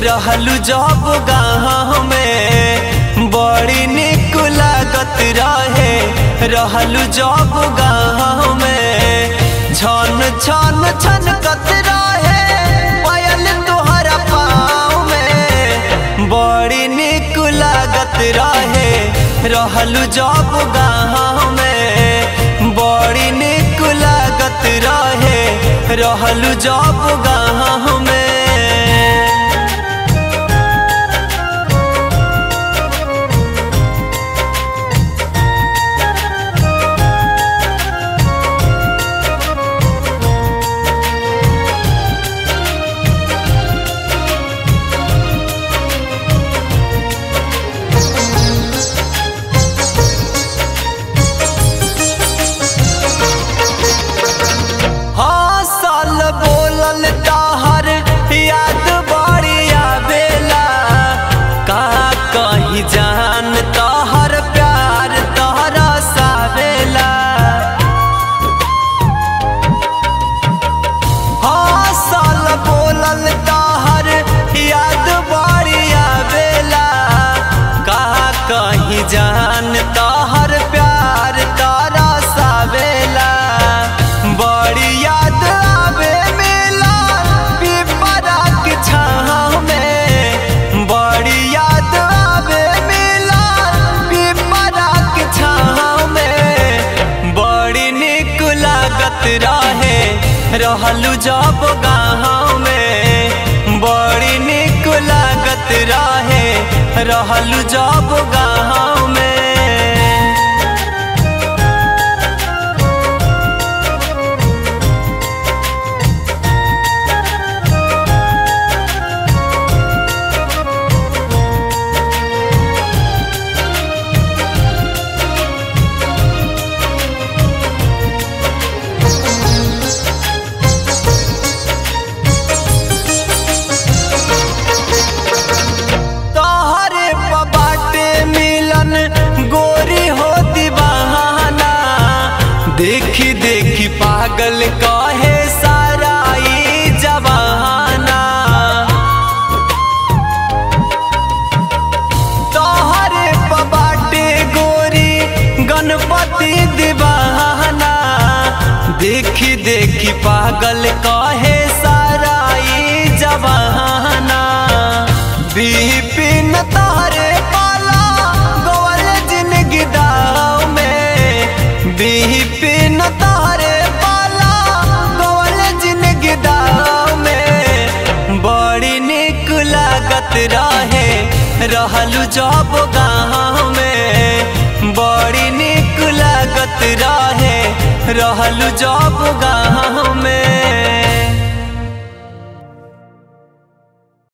रहलू जब गाँव में बड़ी निक लागत रहे रहलू जब गाँव में छन छन छन कत रहे पायल तोहरा पाँव में बड़ी निक लागत रहे रहलू जब गाँव में बड़ी निक लागत रहे रहलू जब गाँव में हसल बोलल तहर याद बड़ी आवेला का कहीं जान तहर प्यार तहरा सावेला हसल बोलल तहर याद बड़ी आवेला का कहीं जान तहर प्यार तहरा सावेला बड़ी याद आवे मेला पिपरा के छाँव में बड़ी याद आवे मेला पिपरा के छाँव में बड़ी निक लागत रहे रहलू जब गाँव में बड़ी निक लागत रहे रहलू जब गाँव में तोहरे बाटे मिलन गोरी हो दीवाना देखी देखी पागल कहे सारा ई जवाना तोहरे बाटे गोरी गणपति दीवाना देखी देखी पागल कहे सारा ई जवाना बिपिन तारे पाला गोवल जिंदगी दाव में बिपिन तारे पाला गोवल जिंदगी दाव में बड़ी निक लागत रहे रहलू जब गाँव में बड़ी निक लागत रहे रहलू जब गाँव में